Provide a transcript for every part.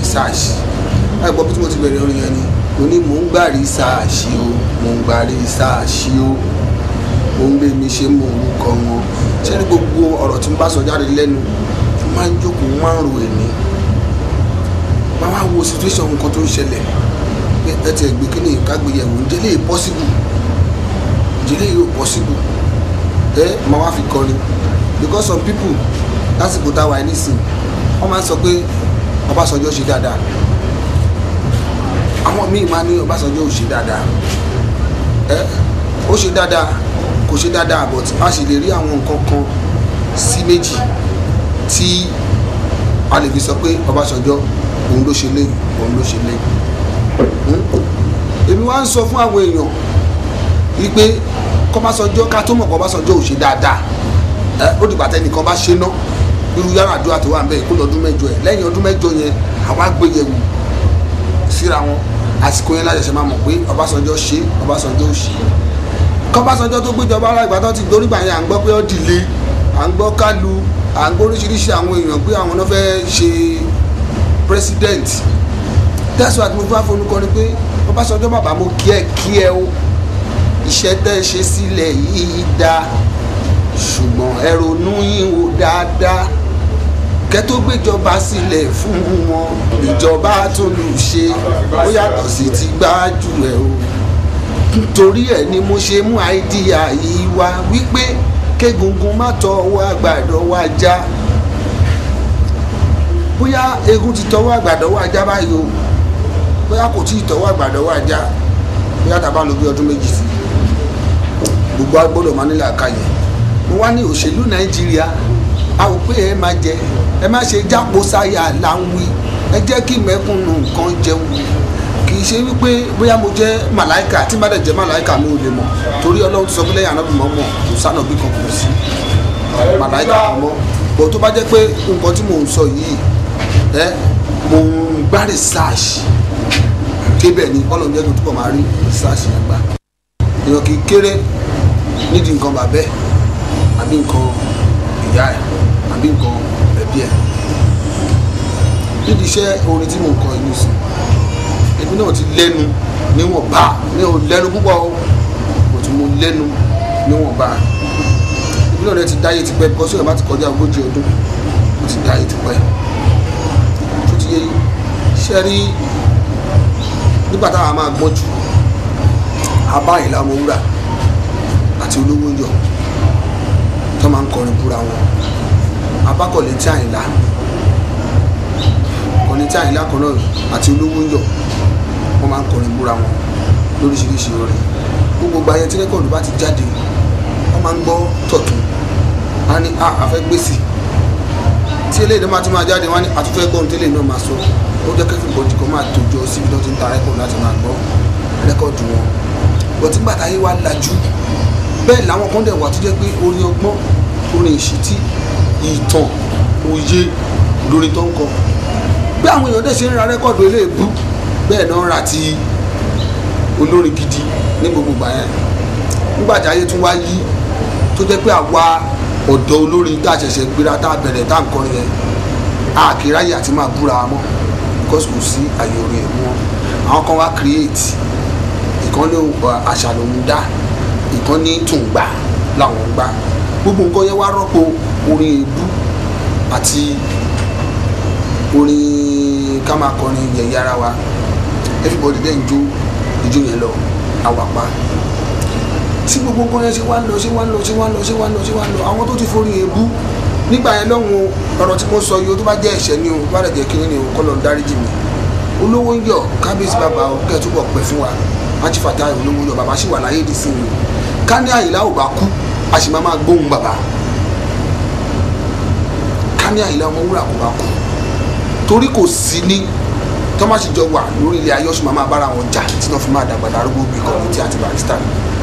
research ẹ gbọ́ bí tí mo ti bẹ̀rẹ̀ orin yẹn ni mo ní mò ń gbà research o mò ń gbà research o mò ń gbé mi ṣe mò ń kọ́ wọn ṣé ní gbogbo ọ̀rọ̀ tí mo bá sọ jáde lẹ́nu mo máa ń jókòó mo máa ń ro èmi máa wá wo situation nǹkan tó ń ṣẹlẹ̀ pé ẹ ti ẹ̀gbẹ́ kí ni ìkágbéyẹ̀wò ń jẹ́ lè possible ìdílé yóò possible ẹ máa wá fi kọrin because some people lásìkò táwa ẹ nísìn wọ́n máa ń sọ pé Ọbásanjọ́ ṣe dáadáa àwọn míì máa ní Ọbásanjọ́ ò ṣe dáadáa ẹ ó ṣe dáadáa kò ṣe dáadáa but a sì lè rí àwọn nǹkan kan sí méjì tí a lè fi sọ pé Ọbásanjọ́ òun ló ṣe léyìí òun ló ṣe léyìí èmi wá ń sọ fún àwọn èèyàn wípé kọ́básọjọ́ ká tó mọ̀ kọ́básọjọ́ ò ṣe dáadáa ẹ ó dìgbà tẹnìkan bá ṣe ná irú yàrá àdúrà tó wà ń bẹ̀ kó lọ́dún mẹ́jọ ẹ̀ lẹ́yìn ọdún mẹ́jọ yẹn àwa gbé yẹ̀wò síra wọn àsìkò yẹn láṣẹṣẹ máa mọ̀ pé Ọbásanjọ́ ṣe Ọbásanjọ́ ò ṣe kọ́básọjọ́ tó gbéjọba aláìgbà tó ti dorígbà yẹn à ń gbọ́ pé ó dìle à ń gbọ́ kálu à ń gbọ́ oríṣiríṣi àwọn èèyàn pé àwọn náà fẹ́ ṣe president that's why mo fẹ́ fonúkọ ni pé Ọbásanjọ́ bàbá mo kí ẹ kí ẹ o iṣẹ́ tẹ́ ẹ ṣe sílẹ̀ yìí dá ṣùgbọ́n ẹ ronú yín wò dáadáa kẹ́ tó gbéjọba sílẹ̀ fún wọn ìjọba tó lù ṣe ó yàtọ̀ sí ti gbájú ẹ o nítorí ẹ ni mo ṣe mú àìdíyà yìí wá wípé kégungun má tọwọ́ àgbàdo wa já bóyá egun ti tọwọ́ àgbàdo wa já báyìí o bóyá kò tí ì tọwọ́ àgbàdo wa já bóyá tàbá lò bí ọdún méjì sí gbogbo agbọ́dọ̀ máa nílẹ̀ àkàyè mo wá ní òṣèlú nàìjíríà a ò pé ẹ máa jẹ ẹ má ṣe jápo sáyà láwí ẹ jẹ́ kí mẹ́kúnnù nǹkan jẹun kì í ṣe wípé bóyá mo jẹ́ màláìkà tí má dẹ̀ jẹ́ màláìkà mi ò lè mọ̀ torí ọlọ́run ti sọ pé lẹ́yìn anábì mọ́ mọ̀ kò sánà bí kan kò sí màláìkà kan mọ́ bó tó bá jẹ́ pé nǹkan tí mò ń sọ yìí ẹ mo ń gbá research débẹ̀ ni ọlọ́run jẹ́ kí n túbọ̀ máa rí research yẹn gbà èèyàn kì í kéré nídìí nǹkan bàbẹ́ àbí nǹkan ìyá ẹ̀ àbí nǹkan ẹbí ẹ̀ nídìí iṣẹ́ orin tí mò ń kọ inú sí èmi náà ti lẹ́nu níwọ̀nba mi ò lẹ́nu púpọ̀ o mo ti mo lẹ́nu níwọ̀nba èmi náà ti dáyé tipẹ́ bíkọ́sí ọ̀rẹ́ bá ti kọjá ogójì ọdún mo ti dáyé tipẹ́ tó ti yé iṣẹ́ rí nígbà táwa máa gbọ́n jù abá ìlà ọmọ wúrà àti olówó ń yọ tó máa ń kọrin búra wọn abákọ̀lé tí àyìnlá kọ̀lé tí àyìnlá kan náà àti olówó ń yọ wọ́n máa ń kọrin búra wọn lóríṣiríṣi orin gbogbo gbayẹ tí rẹ́kọ̀dù bá ti jáde wọ́n máa ń gbọ́ tọ̀tún á ní a àfẹ́ gbèsè tí eléyìí náà máa ti máa jáde wọ́n á ní àtúfẹ́ gbọ́n tí eléyìí náà máa sọ ó jẹ́ kẹ́fì bọ́dì kan máa tòjọ síbi tó ti ń ta rẹ́kọ̀dù láti máa gbọ́ rẹ́kọ̀dù wọn bọ̀tí gbàtà yìí wá lajú bẹ́ẹ̀ làwọn kan dẹ̀ wà tó jẹ́ pé orin ọgbọ́n orin ìṣítí ìtàn òye lórí tó ń kọ bí àwọn èèyàn dẹ̀ ṣe ń ra rẹ́kọ̀dù eléèbú bẹ́ẹ̀ náà ra ti olórin gidi ní gbogbo ìgbà yẹn nígbà tí ayé tún wá yí tó jẹ́ pé àwa ọ̀dọ́ olórin tá a ṣẹ̀ṣẹ̀ gbéra tá a bẹ̀rẹ̀ tá a ń kọrin yẹn a kì í ráyè àti máa búra wa mọ́ because kò sí àyè orin ẹ̀ mọ́ àwọn kan wá create ìkan ní àṣà lòún dá ìkan ní tùǹgbà làwọn ń gbà gbogbo nǹkan yẹn wá rọ́pò orin èébú àti orin ká máa kọrin yẹ̀yẹ́ ara wa everybody dẹ̀ ń jó ijó yẹn lọ àwàpá tí gbogbo nǹkan yẹn ṣe wá ń lọ ṣe wá ń lọ ṣe wá ń lọ ṣe wá ń lọ ṣe wá ń lọ àwọn tó ti forí èébú nígbà yẹn lọ́hùn ọ̀rọ̀ tí mo sọ yìí ó tó bá jẹ́ ẹ̀ṣẹ̀ ni o bá dẹ̀ jẹ́ kínní ni o kọ́ lọ dáríjì mi olówó ń yọ kábíyèsí bàbá o kẹ́ ẹ̀ túbọ̀ pẹ́ fún wa ajífàtà olówó yọ bàbá sì wà láyé ìdí sí mi ká ní àyìnlá ò bá kú a sì máa máa gbóhùn bàbá ká ní àyìnlá ọmọ wúrà kò bá kú torí kò sí ní tọ́másì jọ wà lórí ilé ayé ọ̀sùn máa máa bára wọn jà tí wọ́n fi máa dàgbà darúgbó bíi kọ̀ọ̀mùtì àti barista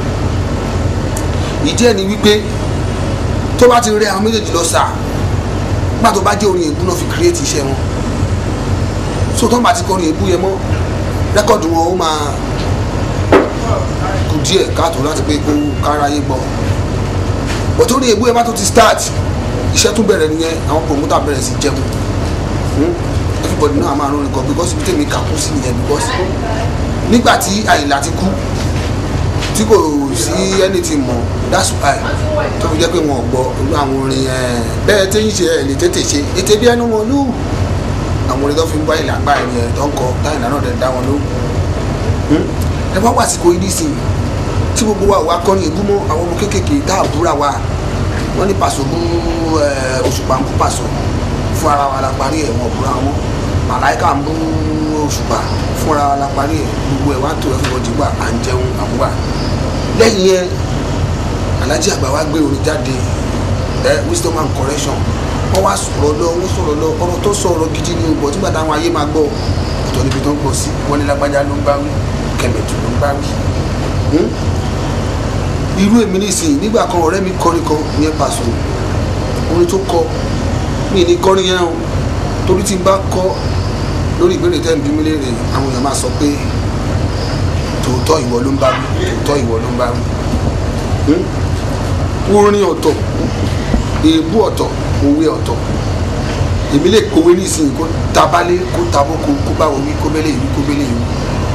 ìdí ẹ̀ ni wípé tó bá ti rẹ àwọn méjèèjì lọ sáà nígbà tó bá jẹ́ orin èébú náà fi kírètì iṣẹ́ wọn so tó ń bá ti kọrin èébú yẹn mọ́ rẹ́kọ̀dù wọn ó máa kù díẹ̀ káàtó láti pé kó káráyé gbọ́ bọ̀tí orin èébú yẹn bá tó ti start iṣẹ́ tún bẹ̀rẹ̀ nìyẹn àwọn promoter bẹ̀rẹ̀ sí jẹun everybody náà máa rọrin kan because ibi tèmi kà kú sí nìyẹn because nígbà tí àyìnlá ti kú tí kò sí anything mọ̀ that's why tó fi jẹ́ pé wọn ò gbọ́ irú àwọn orin ẹ̀ bẹ́ẹ̀ téyìn ṣe ẹ̀ lè tètè ṣe ètè bí ẹnu wọn lù àwọn orin tó fi ń bá ìlà gbá ẹni ẹ̀ tó ń kọ táyìnlá náà dẹ̀ dá wọn lóhùn ẹ bá wà sí kò ní sìn tí gbogbo wa wà kọrin ìbú mọ́ àwọn ọmọ kéékèèké tá a búra wa wọ́n ní pàṣọ bú òṣùpá ń bú pàṣọ fún ara wa la parí ẹ̀ wọ́n búra wọn màláìka ń bú òṣùpá fún ara wa la parí ẹ̀ gbogbo ẹ̀ wá tó ẹ̀ fún ọdún gbà à ń jẹun àbúrà lẹ́yìn yẹn alájí àgbà wa gbé orin jáde ẹ wisdom and correction wọ́n wá sọ̀rọ̀ lọ wọ́n sọ̀rọ̀ lọ ọ̀rọ̀ tó sọ̀rọ̀ gidi ni ọgbọ̀n tí gbàtà àwọn ayé máa gbọ́ ọ̀tọ̀ níbi tó ń gbọ́ sí wọ́n ní lágbájá ló ń bá wí kẹ̀mẹ̀tù ló ń bá wí irú èmi nísìnyí nígbà kan ọ̀rẹ́ mi kọrin kan yẹn Paso orin tó kọ mí ní kọrin yẹn o torí tí n bá kọ lórí ìbéèrè tẹ́ ń bí mi léèrè àwọn èèyàn máa sọ pé tòótọ́ ìwọ ló ń bá wí tòótọ́ ìwọ ló ń bá wí orin ọ̀tọ̀ èébú ọ̀tọ̀ òwe ọ̀tọ̀ èmi lè kọ̀wé nísìnyí kó tabalé kó taboko kó báwo wí kó bẹ́lẹ̀ ìwí kó bẹ́lẹ̀ ìwí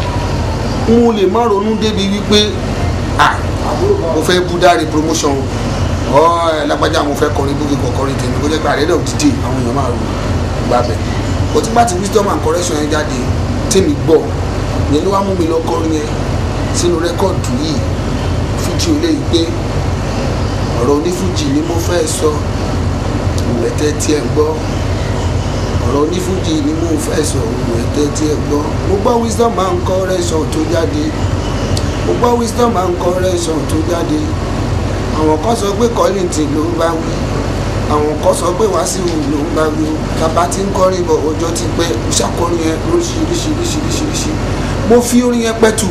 mo lè má ronú débi wípé ah mo fẹ́ bú dáre promotion ọ ẹ lágbájá mo fẹ́ kọrin bókè kọ kọrin tèmi kó jẹ́ pé àrẹ́dẹ̀ òdìdí àwọn èèyàn máa rò gbà bẹ̀ ó ti bá ti wisdom and correction yẹn jáde tèmi gbọ́ yẹn ló wá mú mi lọ kọrin yẹn sínú rẹ́kọ̀dù yìí fújì ò lè gbé ọ̀rọ̀ onífújì ni mo fẹ́ sọ ìwẹ̀tẹ́ tí ẹ gbọ́ ọ̀rọ̀ onífújì ni mo fẹ́ sọ ìwẹ̀tẹ́ tí ẹ gbọ́ mo gbọ́ wisdom and correction tó jáde mo gbọ́ wisdom and correction tó jáde àwọn kan sọ pé Kollington ló ń bá wí àwọn kan sọ pé Wasiu ló ń bá wí bàbá tí ń kọrin bọ̀ ọjọ́ ti pẹ́ ṣàkọrin yẹn lóríṣiríṣiríṣiríṣi mo fi orin yẹn pẹ́tù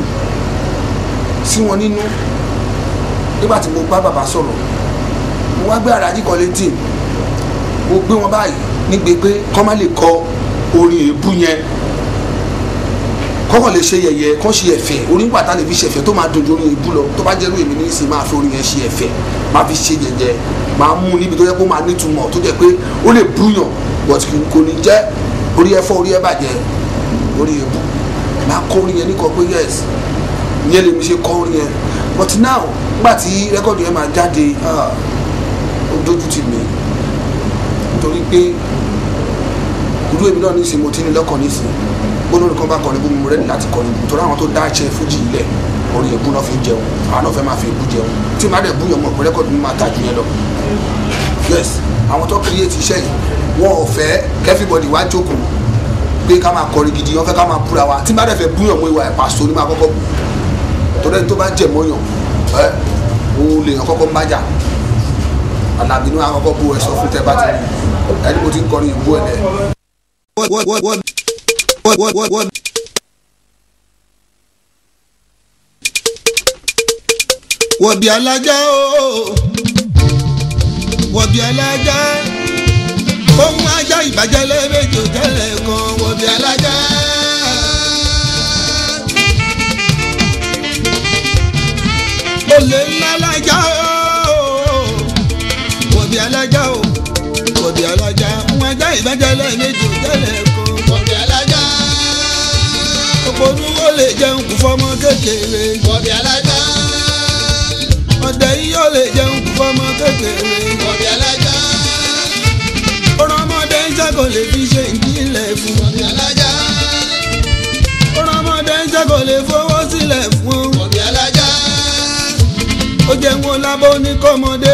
sí wọn nínú nígbà tí mo bá bàbá sọ̀rọ̀ mo wá gbé Alhaji Kollington mo gbé wọn báyìí nígbè pé kọ́ má lè kọ orin èébú yẹn kọ́kọ́ lè ṣe yẹ̀yẹ́ kọ́ ṣe ẹ̀fẹ̀ orin pàtà lè fi ṣe ẹ̀fẹ̀ tó máa dojú orin ìbú lọ tó bá jẹ́rú èmi ní ìsìn máa fi orin yẹn ṣe ẹ̀fẹ̀ máa fi ṣe yẹ̀yẹ́ máa mú níbi tó yẹ kó máa nítumọ̀ tó jẹ́ pé ó lè búyàn but kò ní jẹ́ orí ẹ̀fọ́ orí ẹ̀ bàjẹ́ orí ìbú máa kọ́ orin yẹn ní kọ pé yes ìyẹn lèmi ṣe kọ́ orin yẹn but now nígbà tí rẹ́kọ̀dù yẹn máa jáde ó dójú tì mí nítorí pé irú èmi náà ní ìsìn mo ti ní lọ́kàn ní ìsìn gbólórí kan bá kọrin bú mi rẹ́ni láti kọrin bú torí àwọn tó dá ṣe fújì ilẹ̀ orí ẹ̀bú náà fi ń jẹun àwọn náà fẹ́ máa fi ẹ̀bú jẹun tí màá dẹ̀ bú yàn mọ̀ pé rẹ́kọ̀dù mi máa tà jù yẹn lọ. yes àwọn tó create iṣẹ́ yìí wọn ò fẹ́ kẹ́fíbọ̀dì wá jókòó pé ká máa kọrin gidi wọn fẹ́ ká máa búra wa tí màá dẹ̀ fẹ́ bú yàn mọ́ ìwà ẹ̀ Paso ní máa kọ́kọ́ bú torí ẹni tó bá jẹ̀ mọ́ yàn ẹ òun lè yàn kọ́kọ́ ń bájà Àlàbí ní wọn kọ́kọ́ bú ẹ sọ fún tẹ bá ti rí ẹni mo ti ń kọrin ìbú ẹ̀ dẹ̀. what, what, what, what, what, what, what? wọ̀bì alájà o wọ̀bì alájà ohun ajá ìbàjẹ́ lẹ́ẹ̀mejì tẹ́lẹ̀ kan wọ̀bì alájà. olè ńlá alájà o wọ̀bì alájà o wọ̀bì alájà ohun ajá ìbàjẹ́ lẹ́ẹ̀mejì tẹ́lẹ̀ kan Bọ̀dé alájà. òpònú ó lè jẹun kù fọmọ kékeré Bọ̀dé alájà. ọdẹ yìí ó lè jẹun kù fọmọ kékeré Bọ̀dé alájà. ọ̀rọ̀ ọmọdé ń ṣàkó lè fi ṣe ìdílé fún Bọ̀dé alájà. ọ̀rọ̀ ọmọdé ń ṣàkó lè fowó sílẹ̀ fún Bọ̀dé alájà. ó jẹ́ wọn lábọ́ ní kọ́mọdé